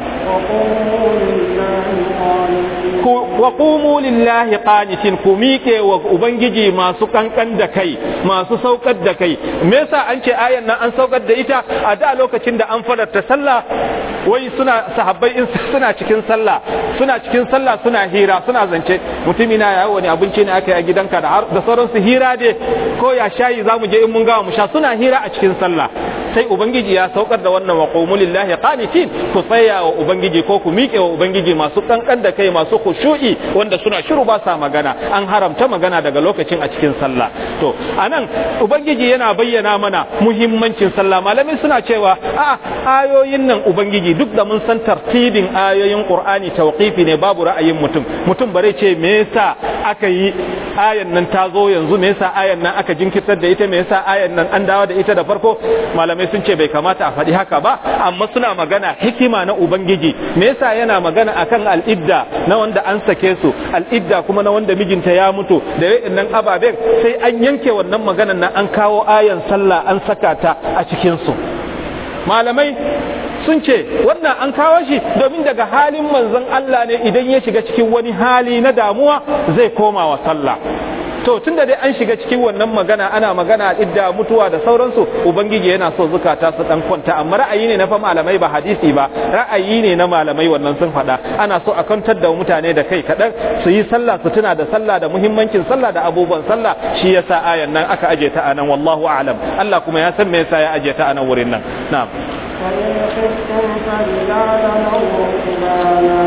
wa qumu lillahi qanitin ku miƙe wa ubangiji masu kankan da kai masu saukar da kai me yasa an ce ayan nan an saukar da ita a da lokacin da an fararta sallah wai suna sahabbai in suna cikin sallah suna cikin sallah suna hira suna zance mutumi na yawo wani abinci ne aka yi a gidanka da da sauransu hira dai ko ya shayi zamu je in mun gawa mu sha suna hira a cikin sallah sai ubangiji ya saukar da wannan wa qumu lillahi qanitin ku tsaya wa ubangiji ko ku miƙe wa ubangiji masu kankan da kai masu khushu'i ubangiji wanda suna shiru ba sa magana an haramta magana daga lokacin a cikin sallah to anan ubangiji yana bayyana mana muhimmancin sallah malamai suna cewa a ayoyin nan ubangiji duk da mun san tartibin ayoyin qur'ani tawqifi ne babu ra'ayin mutum mutum bare ce me yasa aka yi ayan nan ta zo yanzu me yasa ayan nan aka jinkirtar da ita me yasa ayan nan an dawo da ita da farko malamai sun ce bai kamata a faɗi haka ba amma suna magana hikima na ubangiji me yasa yana magana akan al'idda na wanda an sake su al'idda kuma na wanda mijinta ya mutu da nan ababen sai an yanke wannan maganan nan an kawo ayan sallah an saka ta a cikin su malamai sun ce wannan an kawo shi domin daga halin manzon Allah ne idan ya shiga cikin wani hali na damuwa zai koma wa sallah to tun da dai an shiga cikin wannan magana ana magana idda mutuwa da sauransu ubangiji yana so zukata su dan kwanta amma ra'ayi ne na fa malamai ba hadisi ba ra'ayi ne na malamai wannan sun faɗa ana so a kwantar da mutane da kai kaɗan su yi sallah su tuna da sallah da muhimmancin sallah da abubuwan sallah shi yasa ayan nan aka aje ta anan wallahu a'lam Allah kuma ya san me yasa ya aje ta anan wurin nan na'am فإن خفتم فرجالا أو ركبانا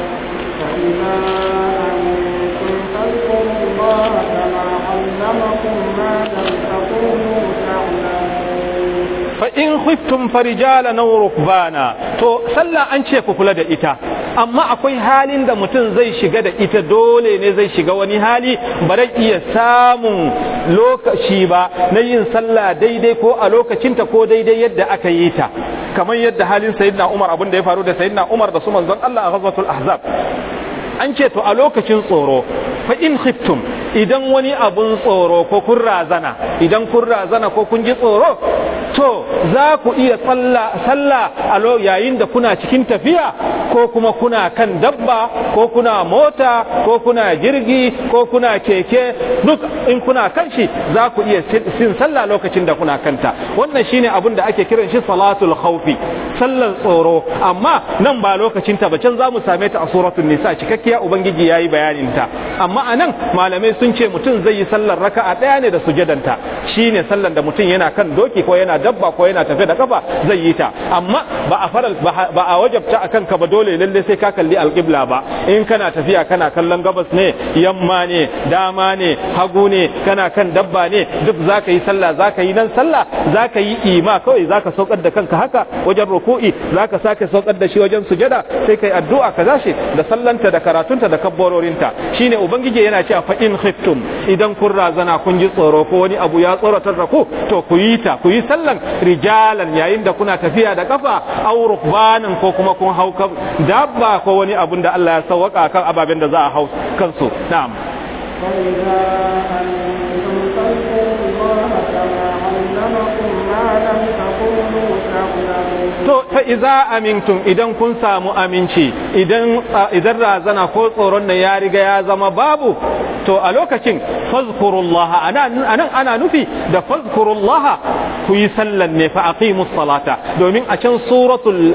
فإذا أمنتم فاذكروا الله كما علمكم ما لم تكونوا تعلمون fa in khiftum farijalan aw rukbana to sallah an ce ku kula da ita amma akwai halin da mutum zai shiga da ita dole ne zai shiga wani hali ba zai iya samun lokaci ba na yin sallah daidai ko a lokacinta ko daidai yadda aka yi ta kamar yadda halin sayyidina Umar abin da ya faru da sayyidina Umar da su manzon Allah a ghazwatul ahzab an ce to a lokacin tsoro fa in khiftum idan wani abun tsoro ko kun razana idan kun razana ko kun ji tsoro to za ku iya sallah a yayin da kuna cikin tafiya ko kuma kuna kan dabba ko kuna mota ko kuna jirgi ko kuna keke duk in kuna kan shi za ku iya sin sallah lokacin da kuna kanta wannan shine abin da ake kiran shi salatul khawfi sallar tsoro amma nan ba lokacin ta ba can za mu same ta a suratul nisa cikakkiya ubangiji yayi bayanin ta amma anan malamai sun ce mutum zai yi sallar raka'a daya ne da sujadanta shine sallar da mutum yana kan doki ko yana dabba ko yana tafe da kafa zai yi ta amma ba a faral ba a wajabta akan ka ba dole lalle sai ka kalli alqibla ba in kana tafiya kana kallon gabas ne yamma ne dama ne hagu ne kana kan dabba ne duk zaka yi sallah zaka yi nan sallah zaka yi ima kawai zaka saukar da kanka haka wajen ruku'i zaka sake saukar da shi wajen sujada sai kai addu'a ka zashi da sallanta da karatunta da kabbororinta shine ubangiji yana cewa fa in khiftum idan kun razana kun ji tsoro ko wani abu ya tsoratar da ku to ku yi ta ku yi sallan rijalan yayin da kuna tafiya da kafa aw rukbanan ko kuma kun hau dabba ko wani abun da Allah ya sauwaka kan ababen da za a hau kansu na'am فإذا أنتم فاذكروا الله كما علمكم ما لم تكونوا تعلمون to fa iza amintum idan kun samu aminci idan idan razana ko tsoron nan ya riga ya zama babu to a lokacin fazkurullah anan anan ana nufi da fazkurullah ku yi sallan ne fa aqimus salata domin a can suratul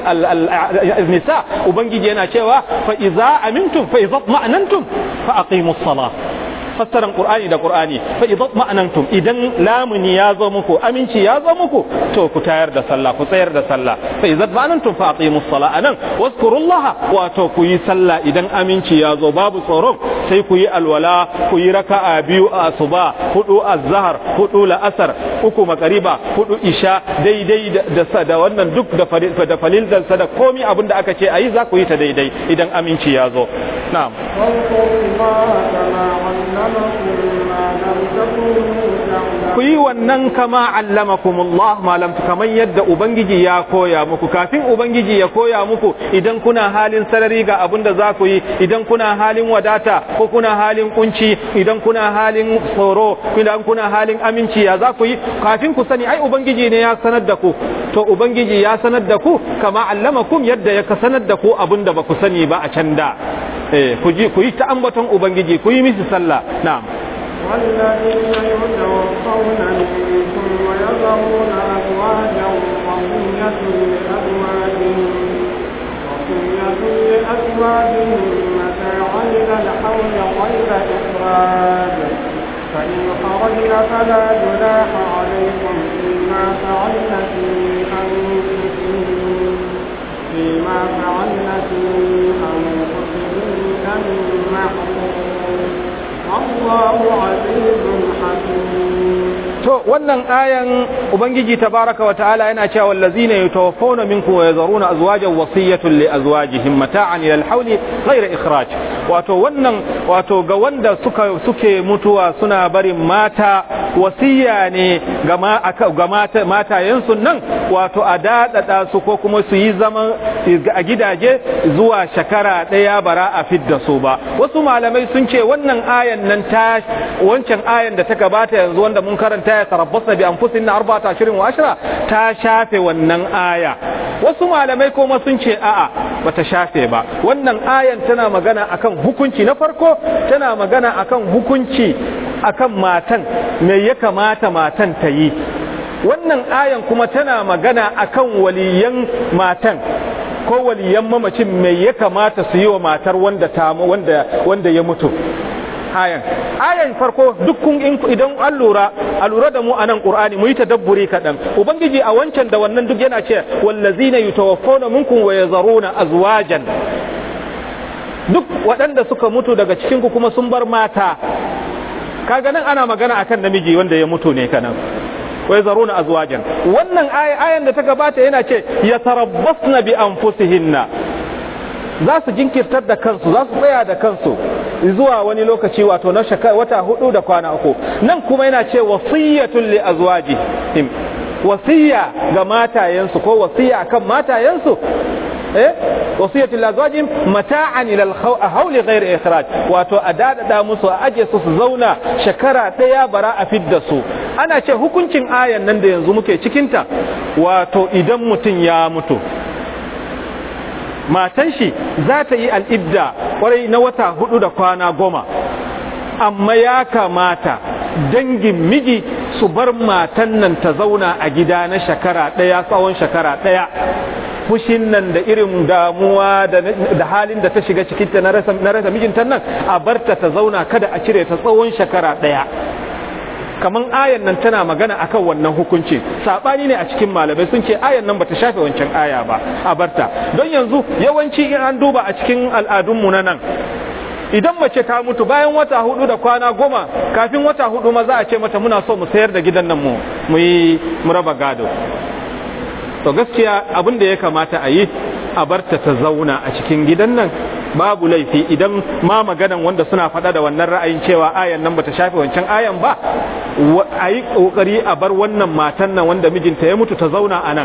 nisa ubangiji yana cewa fa iza amintum fa iza ma'anantum fa aqimus salat fassaran qur'ani da qur'ani fa idan ma'anantum idan lamuni ya zo muku aminci ya zo muku to ku tayar da sallah ku tsayar da sallah fa idan ma'anantum fa aqimus sala anan wazkurullah wato ku yi sallah idan aminci ya zo babu tsoron sai ku yi alwala ku yi raka'a biyu a asuba hudu azhar hudu la'asar uku makariba hudu isha daidai da da wannan duk da da falildan sa da komai abin da aka ce ayi za ku yi ta daidai idan aminci ya zo na'am ku yi wannan kama allamakumullah malam kamar yadda ubangiji ya koya muku kafin ubangiji ya koya muku idan kuna halin sarari ga abin da za ku yi idan kuna halin wadata ko kuna halin kunci idan kuna halin tsoro idan kuna halin aminci ya za ku yi kafin ku sani ai ubangiji ne ya sanar da ku to ubangiji ya sanar da ku kama allamakum yadda ya sanar da ku abin da ba ku sani ba a can da eh ku ji ku yi ta ambaton ubangiji ku yi misi sallah na'am والذين يتوفون منكم ويذرون أزواجا وصية لأزواجهم وصية لأزواجهم متاعا إلى الحول غير إخراج فإن خرجن فلا جناح عليكم فيما فعلن في أنفسهن فيما فعلن في أنفسهن من معروف to wannan ayan ubangiji tabaraka wa ta'ala yana cewa wallazina yatawaffawna minkum wa yazaruna azwajan wasiyatan li azwajihim mata'an ila al-hawli ghayra ikhraj wato wannan wato ga wanda suka suke mutuwa suna barin mata wasiya ne ga ga mata matayensu nan wato a dadada su ko kuma su yi zaman a gidaje zuwa shekara daya bara a fidda su ba wasu malamai sun ce wannan ayan nan ta wancan ayan da ta gabata yanzu wanda mun karanta ya tarabbasna bi anfusihinna arba'ata ashirin wa ashra ta shafe wannan aya wasu malamai kuma sun ce a'a bata shafe ba wannan ayan tana magana akan hukunci na farko tana magana akan hukunci akan matan me ya kamata matan ta yi wannan ayan kuma tana magana akan waliyan matan ko waliyan mamacin me ya kamata su yi wa matar wanda ta wanda wanda ya mutu ayan ayan farko dukkan idan an lura a lura da mu anan qur'ani mu yi tadabburi kadan ubangiji a wancan da wannan duk yana ce wallazina yutawaffawna minkum wa yazaruna azwajan duk waɗanda suka mutu daga cikin ku kuma sun bar mata kaga nan ana magana akan namiji wanda ya mutu ne kanan wa yazaruna azwajan wannan ayan da ta gabata yana ce yatarabbasna bi anfusihinna za su jinkirtar da kansu za su tsaya da kansu zuwa wani lokaci wato na wata hudu da kwana uku nan kuma yana ce wasiyyatul li azwajihim wasiya ga matayensu ko wasiya kan matayensu eh wasiyatul li azwajihim mata'an ila al-hawl ghayr ikhraj wato a dadada musu a aje su su zauna shekara daya bara a fidda su ana ce hukuncin ayan nan da yanzu muke cikinta wato idan mutum ya mutu matan shi za ta yi al'idda kwarai na wata hudu da kwana goma amma ya kamata dangin miji su bar matan nan ta zauna a gida na shekara ɗaya tsawon shekara ɗaya fushin nan da irin damuwa da halin da ta shiga cikinta na rasa mijinta nan a barta ta zauna kada a cire ta tsawon shekara ɗaya kaman ayan nan tana magana akan wannan hukunci sabani ne a cikin malamai sun ce ayan nan bata shafe wancan aya ba a barta don yanzu yawanci in an duba a cikin al'adunmu na nan idan mace ta mutu bayan wata hudu da kwana goma kafin wata hudu ma za a ce mata muna so mu sayar da gidan nan mu mu yi mu raba gado to gaskiya abin da ya kamata a yi a barta ta zauna a cikin gidan nan babu laifi idan ma maganan wanda suna faɗa da wannan ra'ayin cewa ayan nan bata shafe wancan ayan ba a yi ƙoƙari a bar wannan matan nan wanda mijinta ya mutu ta zauna a nan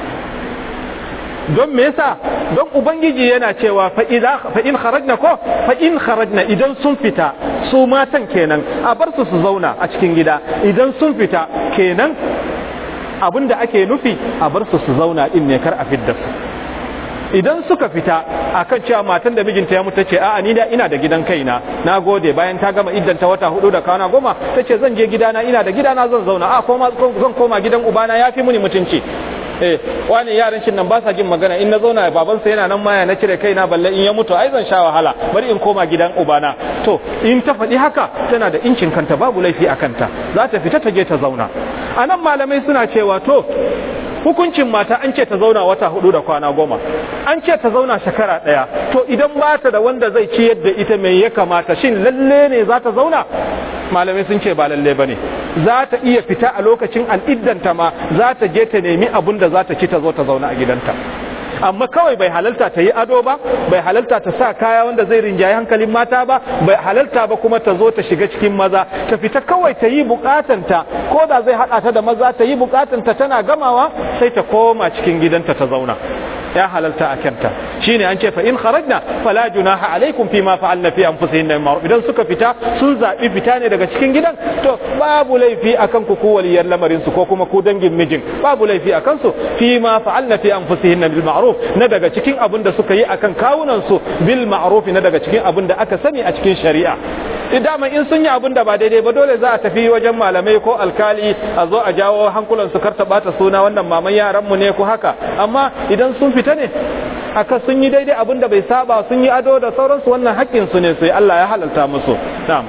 don me yasa don ubangiji yana cewa fa in kharajna ko fa in kharajna idan sun fita su matan kenan a bar su su zauna a cikin gida idan sun fita kenan abinda ake nufi a bar su su zauna din ne kar a fidda su idan suka fita akan cewa matan da mijinta ya mutu ce a'a ni da ina da gidan kaina na gode bayan ta gama iddan ta wata hudu da kwana goma ta ce zan je gidana ina da gidana zan zauna a koma zan koma gidan ubana ya fi muni mutunci eh wani yaran shin nan ba sa jin magana in na zauna babansa yana nan maya na cire kaina balle in ya mutu ai zan sha wahala bari in koma gidan ubana to in ta faɗi haka tana da incin kanta babu laifi a kanta za ta fita ta je ta zauna a nan malamai suna cewa to hukuncin mata an ce ta zauna wata hudu da kwana goma an ce ta zauna shekara ɗaya to idan ba ta da wanda zai ciyar da ita mai ya kamata shin lalle ne za ta zauna malamai sun ce ba lalle ba ne za ta iya fita a lokacin al'iddanta ma za ta je ta nemi abun da za ta ci ta zo ta zauna a gidanta amma kawai bai halalta ta yi ado ba bai halalta ta sa kaya wanda zai rinjaye hankalin mata ba bai halalta ba kuma ta zo ta shiga cikin maza ta fita kawai ta yi bukatanta ko da zai hada ta da maza ta yi bukatanta tana gamawa sai ta koma cikin gidanta ta zauna ya halalta a kyanta shine an ce fa in kharajna fala junaha alaikum fi ma fa'alna fi anfusihinna min ma'ruf idan suka fita sun zabi fita ne daga cikin gidan to babu laifi akan ku ku waliyar lamarin su ko kuma ku dangin mijin babu laifi akan su fi ma fa'alna fi anfusihinna bil ma'ruf na daga cikin abin da suka yi akan kawunan su bil ma'ruf na daga cikin abin da aka sani a cikin shari'a dama in sun yi abin da ba daidai ba dole za a tafi wajen malamai ko alkali a zo a jawo hankulan su kar ta bata suna wannan maman yaran mu ne ko haka amma idan sun fita ne aka sun yi daidai abin da bai saba sun yi ado da sauransu wannan haƙƙin su ne sai Allah ya halalta musu na'am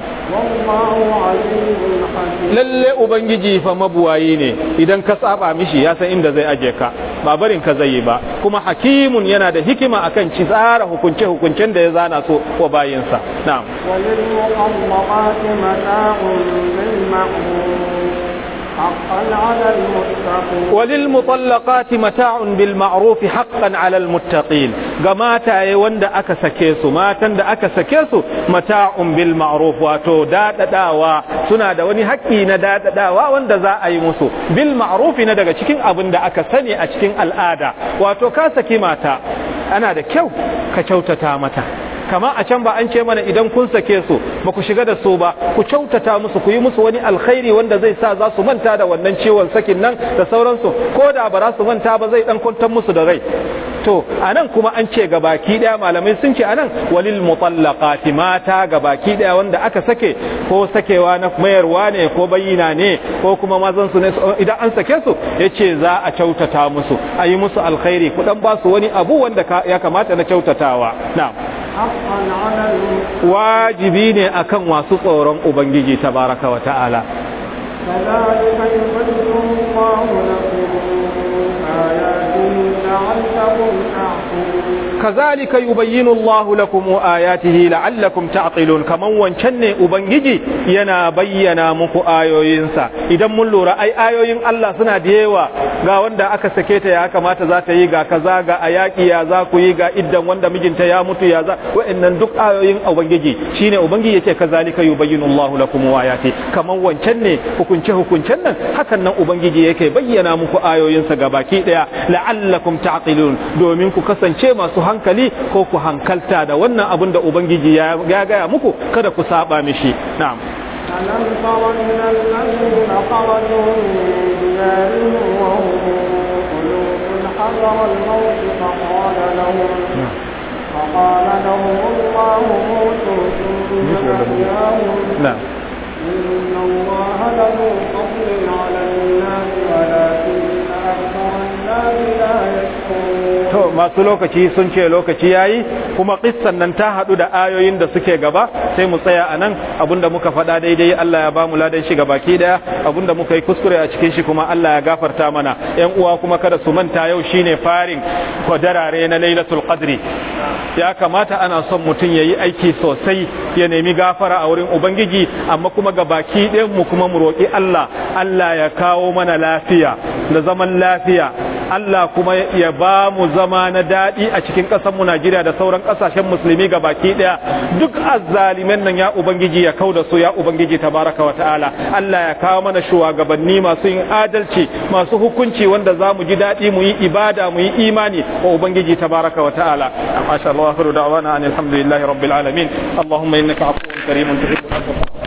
lalle ubangiji fa mabuwayi ne idan ka saba mishi ya san inda zai aje ka ba barin ka zai yi ba kuma hakimun yana da hikima akan ci tsara hukunce hukuncen da ya zana so wa bayinsa na'am حقا على المتقين وللمطلقات متاع بالمعروف حقا على المتقين ga mataye wanda aka sake su matan da aka sake su mata'un bil ma'ruf wato dadadawa suna da wani haƙƙi na dadadawa wanda za a yi musu bil ma'ruf na daga cikin abin da aka sani a cikin al'ada wato ka saki mata ana da kyau ka kyautata mata kama a can ba an ce mana idan kun sake su ba ku shiga da su ba ku kyautata musu ku yi musu wani alkhairi wanda zai sa za su manta da wannan ciwon sakin nan da sauransu ko da ba za su manta ba zai dan kwantar musu da rai to anan kuma an ce ga baki daya malamai sun ce anan walil mutallaqati mata ga baki daya wanda aka sake ko sakewa na mayarwa ne ko bayyana ne ko kuma mazan su ne idan an sake su yace za a kyautata musu a yi musu alkhairi ku dan ba su wani abu wanda ya kamata na kyautatawa na'am حقا على المتقين wajibi ne akan masu tsoron ubangiji tabaraka wa ta'ala كذلك يبين الله لكم آياته لعلكم تعقلون kazalika yubayyinu Allah lakum ayatihi la'allakum ta'qilun kaman wancan ne ubangiji yana bayyana muku ayoyinsa idan mun lura ai ayoyin Allah suna da yawa ga wanda aka sake ta ya kamata za ta yi ga kaza ga ayaki ya za ku yi ga iddan wanda mijinta ya mutu ya za wa'annan duk ayoyin ubangiji shine ubangiji yake kazalika yubayyinu Allah lakum ayati kaman wancan ne hukunce hukuncen nan hakan nan ubangiji yake bayyana muku ayoyinsa gabaki daya la'allakum ta'qilun domin ku kasance masu hankali ko ku hankalta da wannan abin da ubangiji ya gaya muku kada ku saba mishi na'am ألم تر إلى الذين خرجوا من ديارهم وهم قلوب حذر الموت فقال لهم فقال لهم الله موتوا ثم أحياهم na'am إن الله له فضل على الناس ولكن أكثر الناس لا يشكرون to masu lokaci sun ce lokaci yayi kuma kissan nan ta hadu da ayoyin da suke gaba sai mu tsaya anan abinda muka faɗa daidai Allah ya bamu ladan shi baki daya abinda muka yi kuskure a cikin shi kuma Allah ya gafarta mana yan uwa kuma kada su manta yau shine farin kwadarare na Lailatul Qadri ya kamata ana son mutum ya yi aiki sosai ya nemi gafara a wurin ubangiji amma kuma ga baki ɗayan mu kuma mu roƙi Allah Allah ya kawo mana lafiya da zaman lafiya Allah kuma ya ba mu zama na daɗi a cikin ƙasar mu Najeriya da sauran ƙasashen musulmi ga baki ɗaya duk azzaliman nan ya ubangiji ya kauda su ya ubangiji tabaraka wa ta'ala Allah ya kawo mana shugabanni masu yin adalci masu hukunci wanda za mu ji daɗi mu yi ibada mu yi imani wa ubangiji tabaraka wa ta'ala masha Allah akhiru da'wana alhamdulillahi rabbil alamin اللهم انك عفو كريم تحب العفو